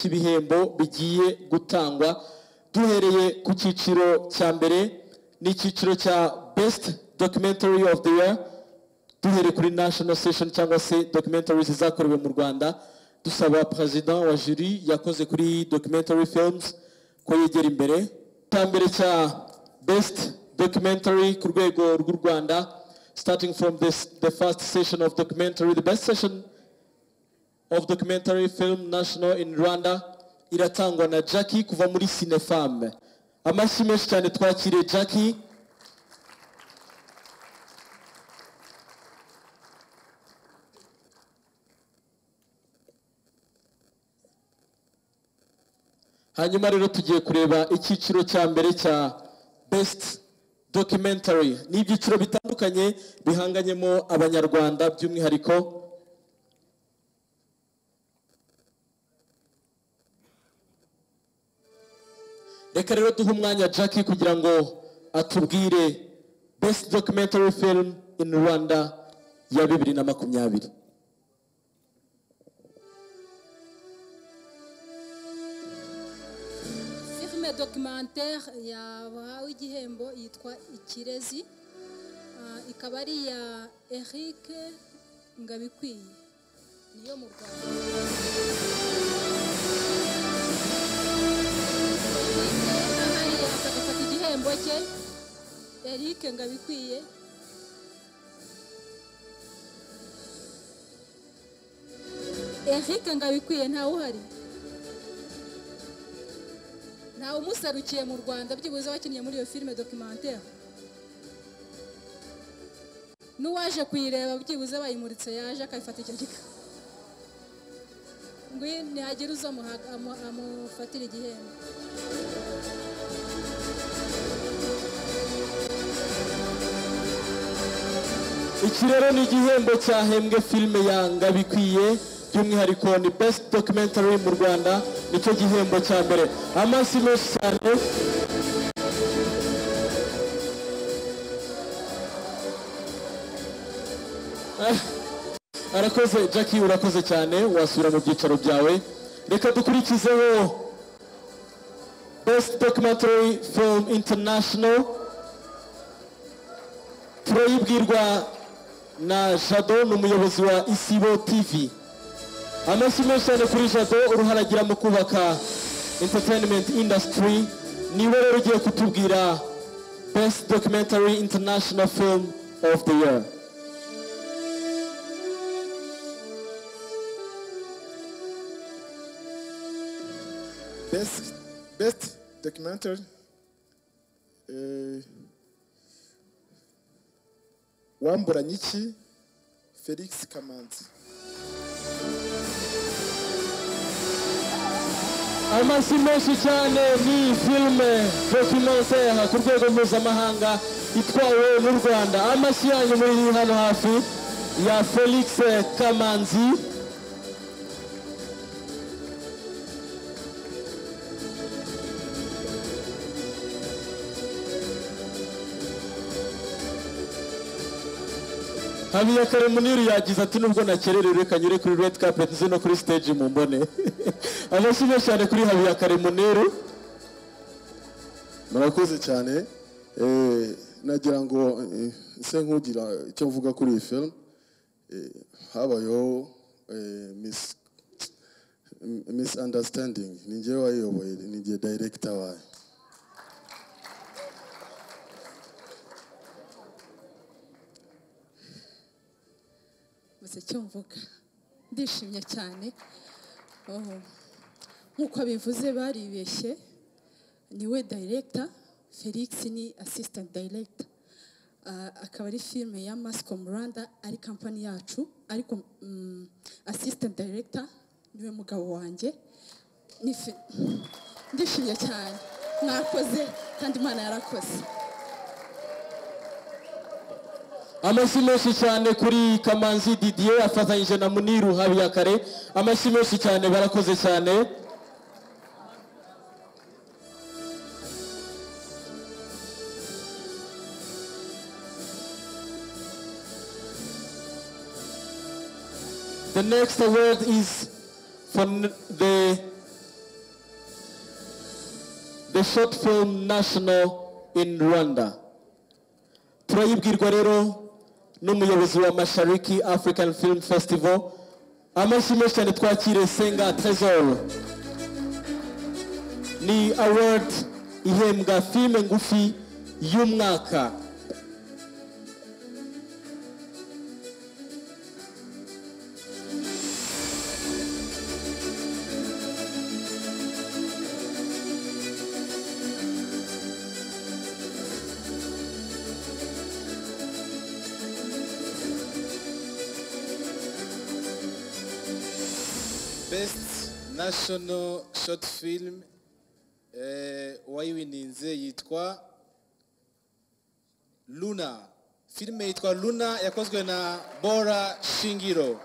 ibihembo bigiye gutangwa duhereye ku cyiciro cya mbere n'icyiciro cya best documentary of the year duhereye kuri national station cyangwa se documentaries zakorewe mu rwanda dusaba perezida wa juri yakoze kuri documentary films ko yegera imbere cya mbere cya best documentary ku rwego rw'u rwanda starting from this, the first session of documentary the best session of documentary film national in rwanda iratangwa na jackie kuva muri cinefam amashyi menshi cyane twakiriye jackie hanyuma rero tugiye kureba icyiciro cya mbere cya best documentary ni ibyiciro bitandukanye bihanganyemo abanyarwanda by'umwihariko reka rero duhe umwanya jackie kugira ngo atubwire best documentary film in rwanda ya bibiri na makumyabiri filime documentaire yahawe igihembo yitwa ikirezi Ah, ikaba ari iya eric ngabikwiye niyo mu rwanda ahariye akagafata igihembo cye eric ngabikwiye eric ngabikwiye ntawe uhari ntawe umusarukiye mu rwanda byibuze wakinnye muri iyo filime documentaire n'uwaje kuyireba byibuze bayimuritse yaje akayifata icyo gika ngwino ntihagire uza amuha- amu- amufatira igihembo iki rero ni igihembo cyahembwe filime ya ngabikwiye by'umwihariko ni best documentary mu rwanda nicyo gihembo cya mbere amashyi menshi cyane Ah, arakoze jackie urakoze cyane wasubira mu byicaro byawe reka dukurikizeho best documentary film international turayibwirwa na jado ni umuyobozi wa isibo tv amashyi menshi cyane kuri jado uruhare agira mu kubaka entertainment industry niwe rero ugiye kutubwira best documentary international film of the year Best, best documentary. Uh, Wamburanyiki Felix Kamanzi. amashyi menshi cyane ni filime documentaire ku rwego mpuzamahanga itwawe n'u rwanda amashyi yanyu muri hano hafi ya felix kamanzi habiyakare muniri yagize ati nubwo nakererewe reka nyure kuri red carpet nze no kuri stage mu mbone amashyi menshi cyane kuri habiyakare muniru murakoze cyane Eh, nagira ngo eh, nse nk'ugira icyo mvuga kuri iyi film Eh, habayeho eh, mis- misunderstanding ni njyewe wayiyoboye ni njye director wayo gusa icyo mvuga ndishimye cyane Oh, nk'uko bivuze baribeshye niwe director felix ni assistant director Ah, akaba ari filime ya mascom rwanda ari kampani yacu ariko mm, assistant director niwe mugabo wanjye Ni fi- ndishimye cyane mwakoze kandi imana yarakoze amashyi menshi cyane kuri kamanzi didier afatanyije na muniru habiyakare amashyi menshi cyane barakoze cyane The next award is for n- the a short film national in Rwanda. Turayibwirwa rero n'umuyobozi wa Mashariki African Film Festival amashyi menshi cyane twakire Senga Tresor ni award ihembwa filime ngufi y'umwaka best national short film eh, wayiwininze yitwa luna filime yitwa luna yakozwe na bora shingiro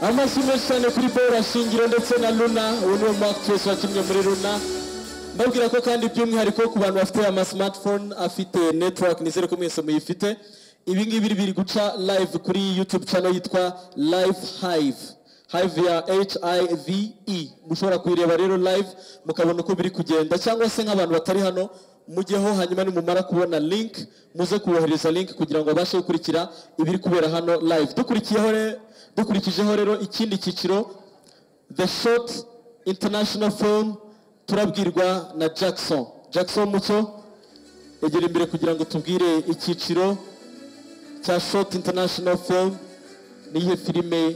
amashyi menshi cyane kuri Bora Shingiro ndetse na Luna uwo niwe mu actress wakinnye muri Luna mbabwira ko kandi by'umwihariko ku bantu bafite ama smartphone afite network nizere ko mwese muyifite ibi ngibi biri guca live kuri YouTube channel yitwa Live Hive Hive ya H-I-V-E mushobora kuyireba rero live mukabona uko biri kugenda cyangwa se nk'abantu batari hano mujyeho hanyuma nimumara kubona link muze kubohereza link kugira ngo babashe gukurikira ibiri kubera hano live dukurikiyeho re- dukurikijeho rero ikindi cyiciro the short international film turabwirwa na jackson jackson mucyo egera imbere kugira ngo tubwire icyiciro cya short international film niyihe filime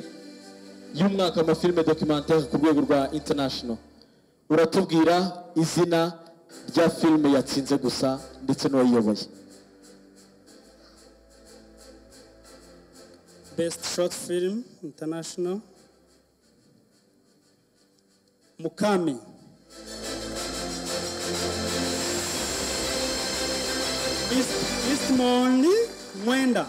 y'umwaka mu mafilime documentaire ku rwego rwa international uratubwira izina rya filime yatsinze gusa ndetse n'uwayiyoboye Best Short Film International. Mukami. East, Eastmoni Mwenda.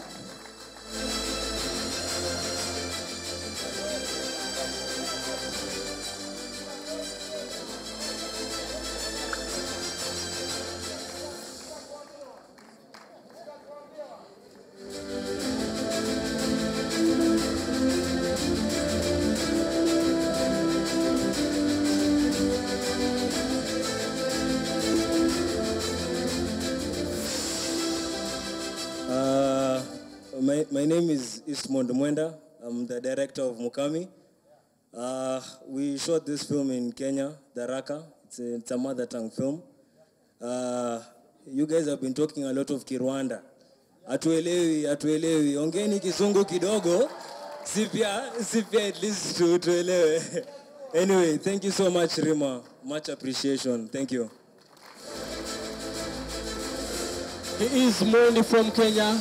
Uh, my, my name is Ismond Mwenda. I'm the director of Mukami. Uh, we shot this film in Kenya, Daraka. It's a, it's a mother tongue film. Uh, you guys have been talking a lot of Kirwanda. Atuelewi, atuelewi. Ongeni kizungu kidogo. Sipia, sipia at least tu- tuelewe. Anyway, thank you so much, Rima. Much appreciation. Thank you. He is Moni from Kenya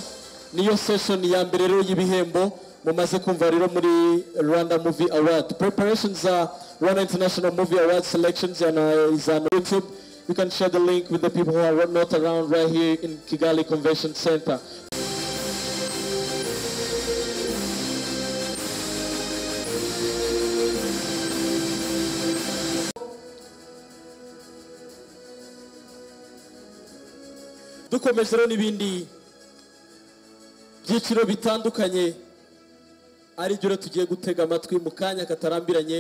niyo session ya mbere rero y'ibihembo mumaze kumva rero muri Rwanda Movie Award preparations are Rwanda International Movie Award selections and uh, is on YouTube you can share the link with the people who are not around right here in Kigali Convention Center dukomeje rero n'ibindi byiciro bitandukanye ari byo rero tugiye gutega amatwi mu kanya katarambiranye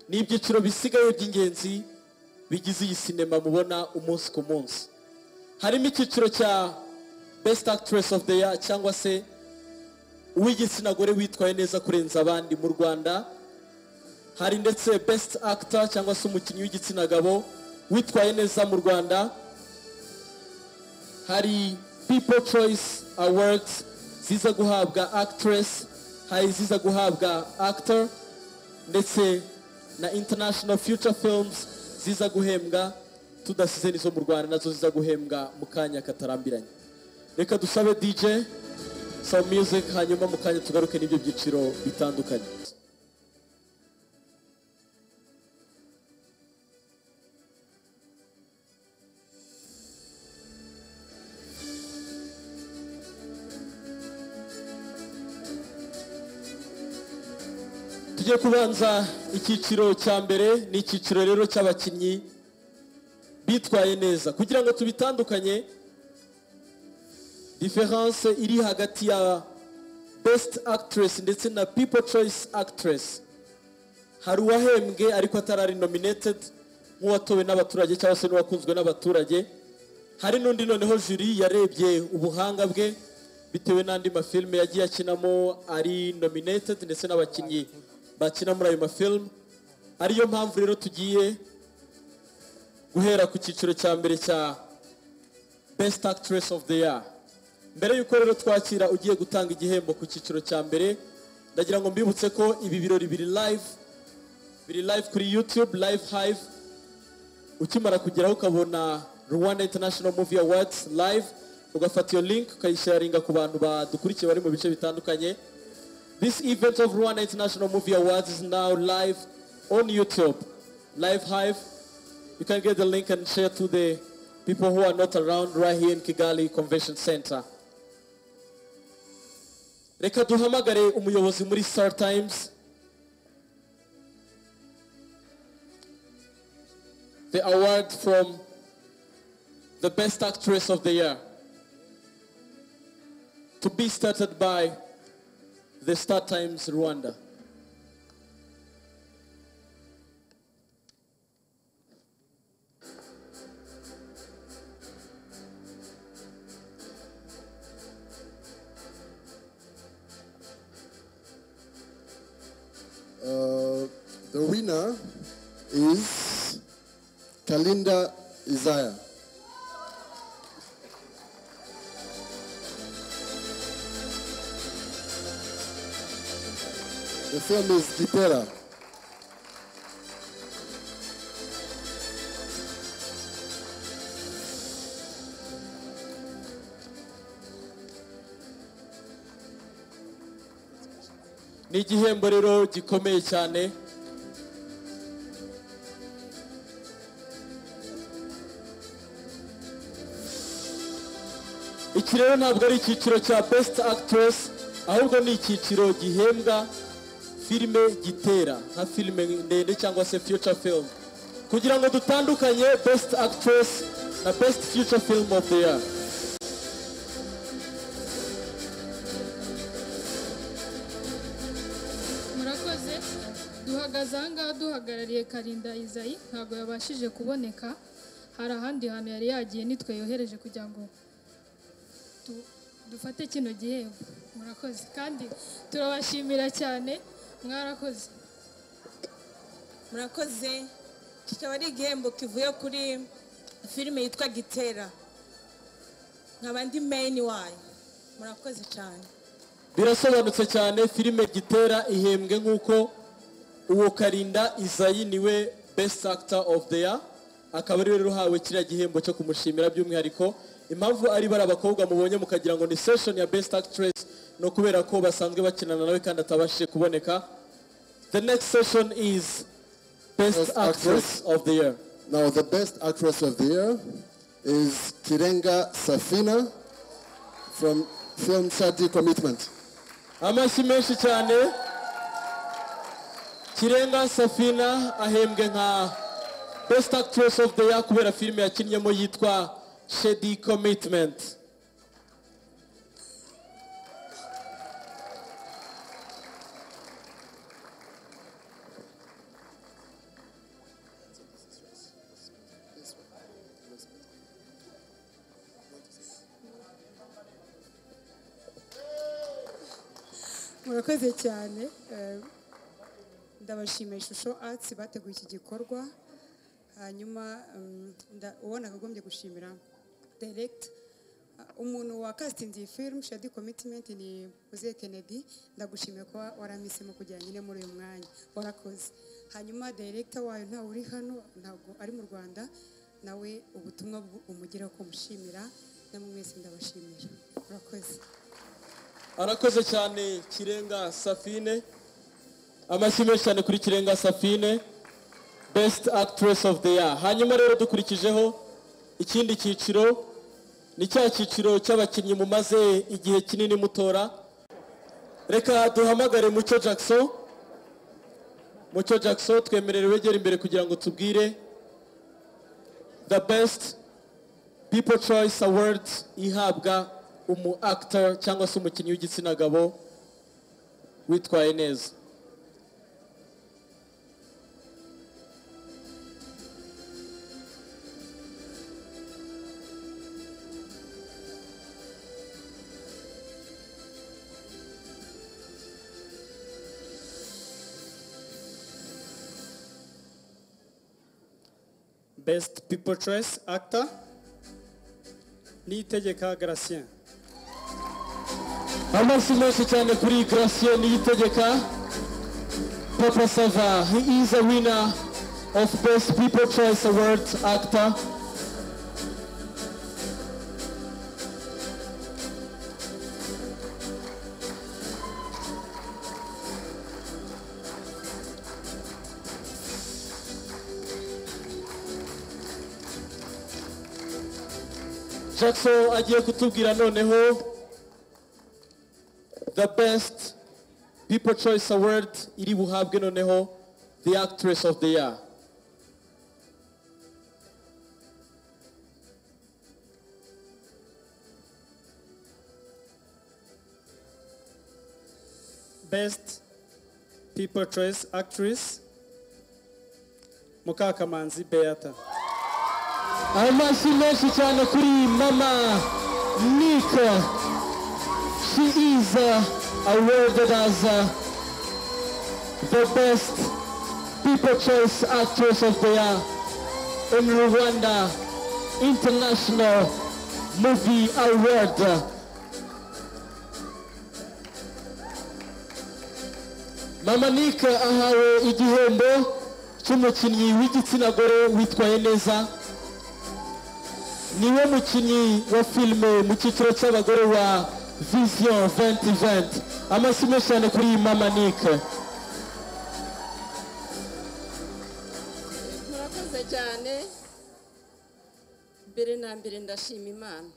ni ibyiciro bisigaye by'ingenzi bigize iyi sinema mubona umunsi ku munsi harimo icyiciro cya best actress of the year cyangwa se uw'igitsina gore witwaye neza kurenza abandi mu rwanda hari ndetse best actor cyangwa se umukinnyi w'igitsina gabo witwaye neza mu rwanda hari people choice awards ziza guhabwa actress hari iziza guhabwa actor ndetse na international future films ziza guhembwa tudasize n'izo mu rwanda nazo ziza guhembwa mu kanya katarambiranye reka dusabe dj some music hanyuma mu kanya tugaruke n'ibyo byiciro bitandukanye tugiye kubanza icyiciro cya mbere ni icyiciro rero cy'abakinnyi bitwaye neza kugira ngo tubitandukanye diferanse iri hagati ya besiti akitiresi ndetse na pipo coyisi akitiresi hari uwahembwe ariko atarari nominatedi nk'uwatowe n'abaturage cyangwa se n'uwakunzwe n'abaturage hari n'undi noneho juri yarebye ubuhanga bwe bitewe n'andi mafilime yagiye akinamo ari nominatedi ndetse n'abakinnyi bakina muri ayo mafilime ariyo mpamvu rero tugiye guhera ku cyiciro cya mbere cya besiti akitiresi ofu de ya mbere y'uko rero twakira ugiye gutanga igihembo ku cyiciro cya mbere ndagira ngo mbibutse ko ibi birori biri live biri live kuri youtube live hive ukimara kugeraho ukabona rwanda international movie awards live ugafata iyo link ukayisharinga ku bantu badukurikiye bari mu bice bitandukanye this event of rwanda international movie awards is now live on youtube live hive You can get the link and share to the people who are not around right here in Kigali Convention Center. reka duhamagare umuyobozi muri star times the award from the best actress of the year to be started by the star times rwanda Uh, the winner is Kalinda Isaiah. The film is Gitera. ni igihembo rero gikomeye cyane iki rero ntabwo ari icyiciro cya best actress ahubwo ni icyiciro gihembwa filime gitera nka filime ndende cyangwa se future film kugira ngo dutandukanye best actress na best future film of the year murakoze duhagaze ahangaha duhagarariye karinda izayi ntabwo yabashije kuboneka hari ahandi hantu yari yagiye nitwe yohereje kugira ngo du- dufate kino gihembo murakoze kandi turabashimira cyane mwarakoze murakoze kikaba ari igihembo kivuye kuri filime yitwa gitera nkaba ndi meyini wayo murakoze cyane birasobanutse cyane filime gitera ihembwe nk'uko uwo karinda izayi niwe best actor of the year akaba ari rero uhawe kiriya gihembo cyo kumushimira by'umwihariko impamvu ari bari abakobwa mubonye mukagira ngo ni session ya best actress ni ukubera ko basanzwe bakinana nawe kandi atabashije kuboneka the next session is best Best actress of the year Now, the best actress of the year is Kirenga Safina from film Shadi Commitment. amashyi menshi cyane kirenga safina ahembwe nka best actress of the year kubera filime yakinnyemo yitwa shady commitment murakoze cyane Eh, ndabashimiye ishusho arts bateguye iki gikorwa hanyuma mm, nda- uwo nakagombye gushimira direct umuntu wakasinze iyi film shadi commitment ni muzehe kennedy ndagushimiye kuba waramisemo kugira nyine muri uyu mwanya warakoze hanyuma director wayo ntawe uri hano ntabwo ari mu rwanda nawe ubutumwa bu- umugeraho ko mushimira namwe mwese ndabashimira murakoze arakoze cyane kirenga safine amashyi menshi cyane kuri kirenga safine best actress of the year hanyuma rero dukurikijeho ikindi cyiciro ni cya cyiciro cy'abakinnyi mumaze igihe kinini mutora reka duhamagare mucyo jackson mucyo jackson twemerere wegera imbere kugira ngo tubwire the best people choice awards ihabwa umu actor cyangwa se umukinnyi w'igitsina gabo witwaye neza best people choice actor niyitegeka Gratien amashyi menshi cyane kuri Gratien niyitegeka papa sava he is a winner of best people choice award actor jackson agiye kutubwira noneho the best people choice award iri buhabwe noneho the actress of the year best people choice actress mukakamanzi beata amashyi menshi cyane kuri mama nika she is uh, awarded as uh, the best people choice actress of the year in rwanda international movie award mama nika ahawe igihembo cy'umukinnyi w'igitsina gore witwaye neza niwe mukinnyi wa filime mu cyiciro cy'abagore wa vision 2020 amashyi menshi cyane kuri iyi mama nike murakoze cyane mbere na mbere ndashima imana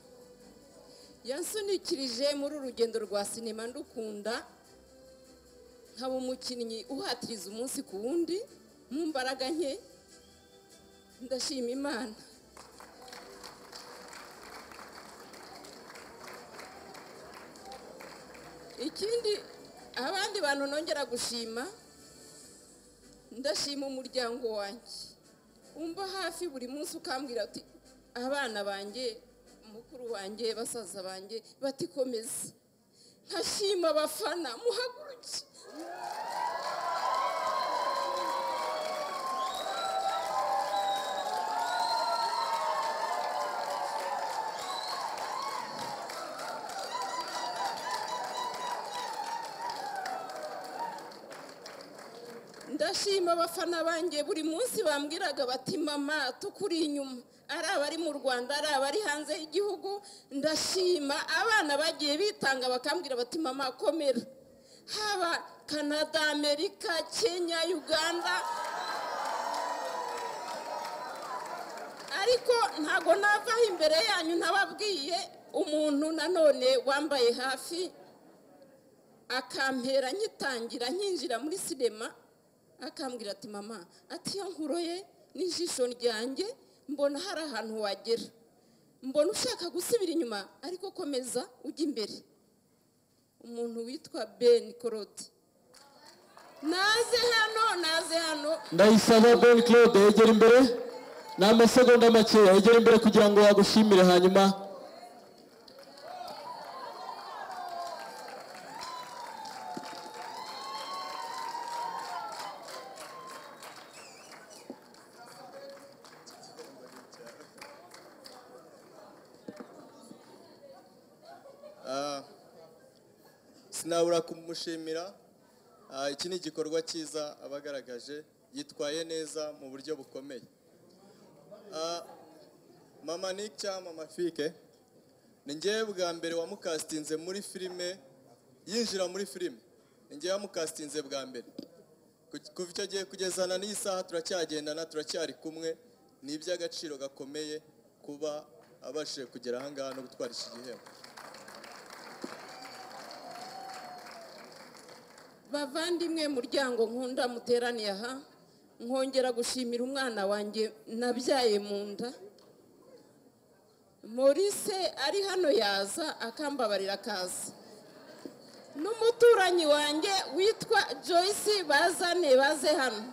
yansunikirije muri uru rugendo rwa sinema ndukunda nkaba umukinnyi uhatiriza umunsi ku wundi mu mbaraga nke ndashima imana ikindi abandi bantu nongera gushima ndashima umuryango wanjye umva hafi buri munsi ukambwira ati abana banjye mukuru wanjye basaza banjye batikomeza nkashima abafana muhaguruke ndashima abafana banjye buri munsi bambwiraga bati mama tukuri inyuma ari abari mu rwanda ari abari hanze y'igihugu ndashima abana bagiye bitanga bakambwira bati mama komera haba canada amerika kenya uganda ariko ntago navaho imbere yanyu ntababwiye umuntu nanone wambaye hafi akampera nyitangira nkinjira muri sinema akambwira ati mama ati iyo nkuroye n'ijisho ryanjye mbona hari ahantu wagera mbona ushaka gusubira inyuma ariko komeza ujya imbere umuntu witwa ben korode naze hano naze hano ndayisaba ben claude yegera imbere ni amasegonda makeya yegera imbere kugira ngo yagushimire hanyuma Ah, sinabura kumushimira Ah, iki ni igikorwa cyiza abagaragaje yitwaye neza mu buryo bukomeye Ah, mama nick cyangwa mama fike ni ngewe bwa mbere wamukasitinze muri filime yinjira muri filime njye yamukasitinze bwa mbere Ku- kuva icyo gihe kugezana n'iyi saha turacyagendana turacyari kumwe ni iby'agaciro gakomeye kuba abashije kugera aha ngaha no gutwara iki gihembo bavandimwe muryango nkunda muteraniye aha nkongera gushimira umwana wanjye nabyaye mu nda morise ari hano yaza akambabarira akaza n'umuturanyi wanjye witwa joyce bazane baze hano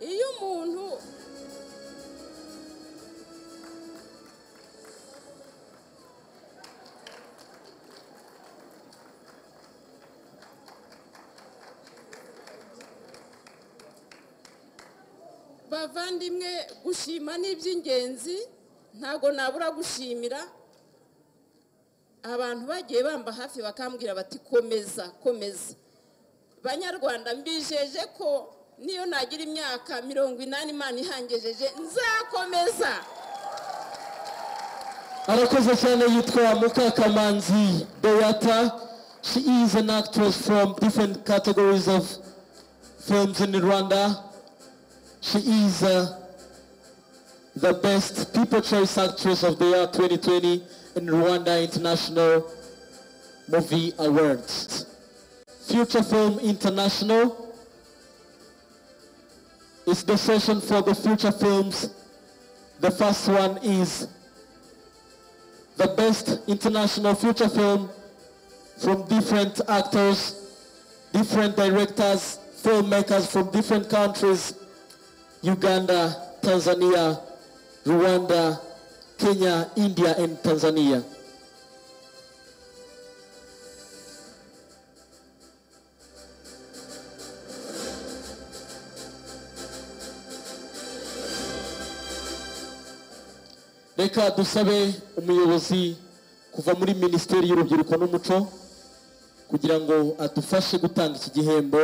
iyo umuntu bavandimwe gushima ni iby'ingenzi ntabwo nabura gushimira abantu bagiye bamba hafi bakambwira bati komeza komeza banyarwanda mbijeje ko niyo nagira imyaka mirongo inani imana ihangejeje nzakomeza arakoze cyane yitwa mukakamanzi beata she is an actress from different categories of films in rwanda she is uh, the best people choice actress of the year 2020 in rwanda international movie awards future film international is the session for the future films the first one is the best international feature film from different actors, different directors, filmmakers from different countries, Uganda, Tanzania, Rwanda, Kenya, India, and Tanzania. reka dusabe umuyobozi kuva muri minisiteri y'urubyiruko n'umuco kugira ngo adufashe gutanga iki gihembo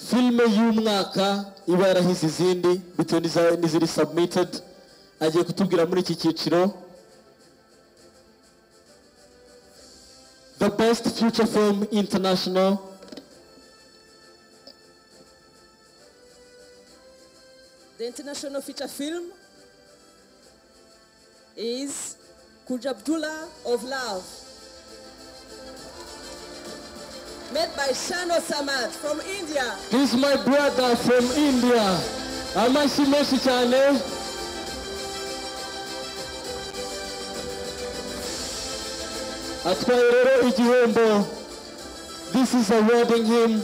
filime y'umwaka iba yarahize izindi bitewe n'iza- n'iziri submitted agiye kutubwira muri iki cyiciro the best future film international The international feature film is Kuj Abdullah of Love, made by Shano Samad from India. This is my brother from India. Amashi menshi cyane. Atwaye rero igihembo. This is awarding him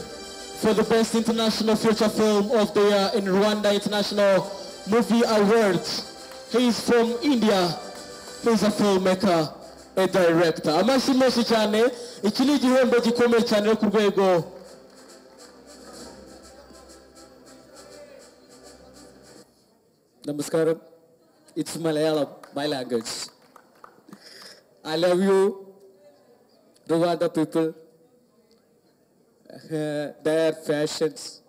for the best international feature film of the year in Rwanda International Movie Awards. He is from India. He is a filmmaker, a director. Amashi menshi cyane. Iki ni igihembo gikomeye cyane rero ku rwego Namaskaram. It's Malayalam, my language. I love you, Rwanda people, uh, their fashions.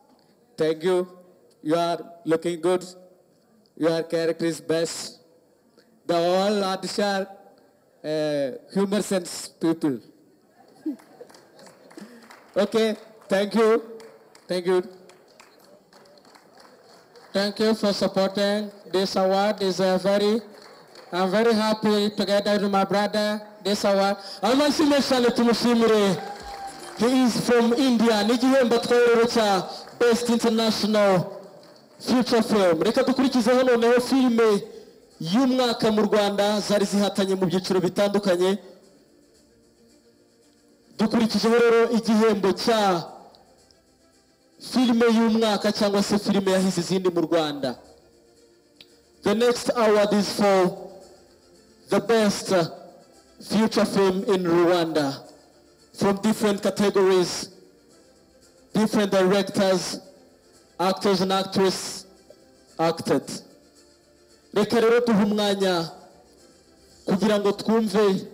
Thank you. You are looking good. Your character is best. The all artists are uh, humor sense people. okay, thank you. Thank you. Thank you for supporting this award. Is a very, I'm very happy together with my brother. This award. amazina cyane tumushimire he is from india n'igihembo atwaye cya best international future film reka dukurikizeho noneho filime y'umwaka mu rwanda zari zihatanye mu byiciro bitandukanye dukurikijeho rero igihembo cya filime y'umwaka cyangwa se filime yahize izindi mu rwanda the next award is for the best uh, feature film in Rwanda from different categories, different directors, actors and actresses acted. Reka rero duhe umwanya kugira ngo twumve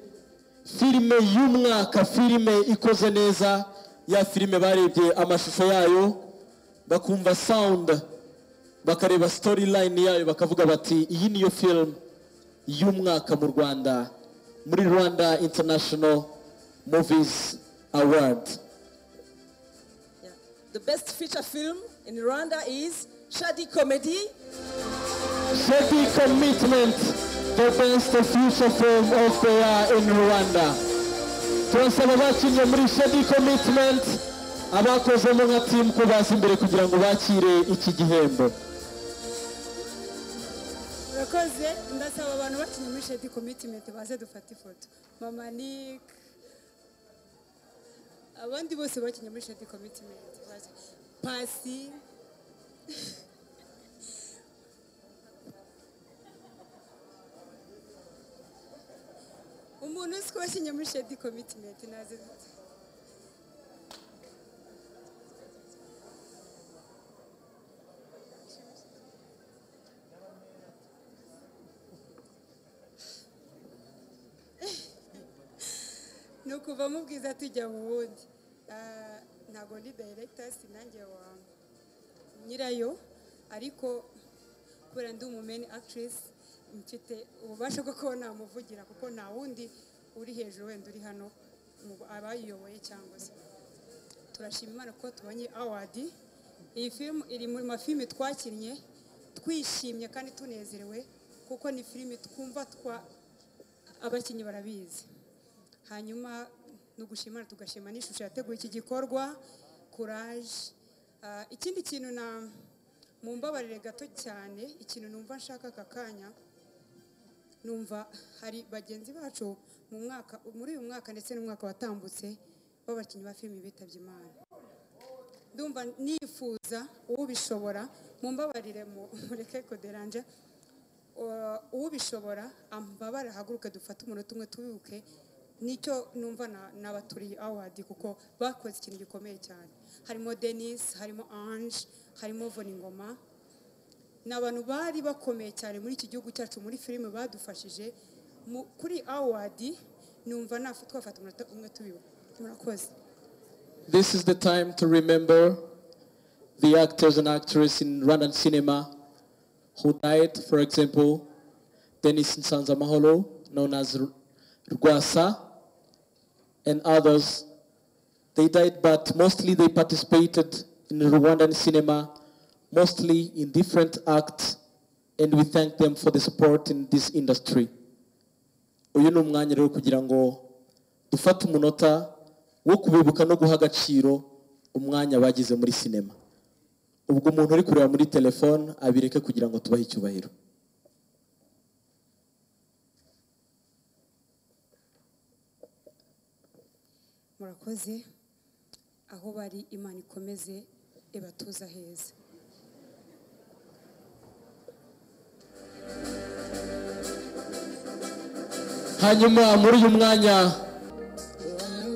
filime y'umwaka, filime ikoze neza, ya filime barebye amashusho yayo, bakumva sound bakareba sitori layini yayo bakavuga bati iyi niyo filimu y'umwaka mu rwanda muri rwanda international movies award The best feature film in Rwanda is Shadi Comedy. Shadi Commitment, the best future film of the year in Rwanda. Turasaba abakinnye muri Shadi Commitment, abakozemo nka team ko baza imbere kugira ngo bakire iki gihembo. urakoze ndasaba abantu bakinnye muri shedi komitimenti baze dufate ifoto mama nike abandi bose bakinnye muri shedi komitimenti baze pasi umuntu uzi ko wakinnye muri shedi komitimenti naze ni ukuva mu bwiza tujya mu wundi Ah, ntabwo ndi director sinange wa nyirayo ariko kubera ndi umumeni actress mfite ububasha bwo kuba namuvugira kuko nta wundi uri hejuru wenda uri hano mu abayiyoboye cyangwa se turashima imana ko tubonye award iyi filime iri mu mafilime twakinnye twishimye kandi tunezerewe kuko ni filime twumva twa abakinnyi barabizi hanyuma ni ugushimana tugashima n'ishusho yateguye iki gikorwa kuraje Ah, ikindi kintu na mumbabarire gato cyane ikintu numva nshaka aka kanya numva hari bagenzi bacu mu mwaka muri uyu mwaka ndetse n'umwaka watambutse b'abakinnyi ba filime bitabye imana ndumva nifuza ubishobora mumbabarire mu- mureke koderanje Uh, ubishobora ambabare ahaguruke dufate umunota umwe tubibuke nicyo numva na- nabaturiye awadi kuko bakoze ikintu gikomeye cyane harimo denis harimo ange harimo voningoma ni abantu bari bakomeye cyane muri iki gihugu cyacu muri filime badufashije Mu- kuri awadi numva nafa- twafata umunota umwe tubibuka murakoze This is the time to remember the actors and actresses in Rwandan cinema who died. For example, Denis Nsanza Maholo, known as R- Rwasa, and others. They died, but mostly they participated in Rwandan cinema, mostly in different acts, and we thank them for the support in this industry. Uyu ni umwanya rero kugira ngo dufate umunota wo kubibuka no guha agaciro umwanya bagize muri sinema ubwo umuntu uri kureba muri telefone abireke kugira ngo tubahe icyubahiro murakoze aho bari imana ikomeze ibatuza heza hanyuma muri uyu mwanya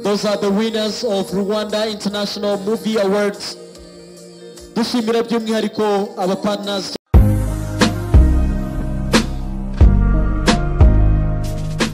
those are the winners of rwanda international movie awards dushimira by'umwihariko abapartners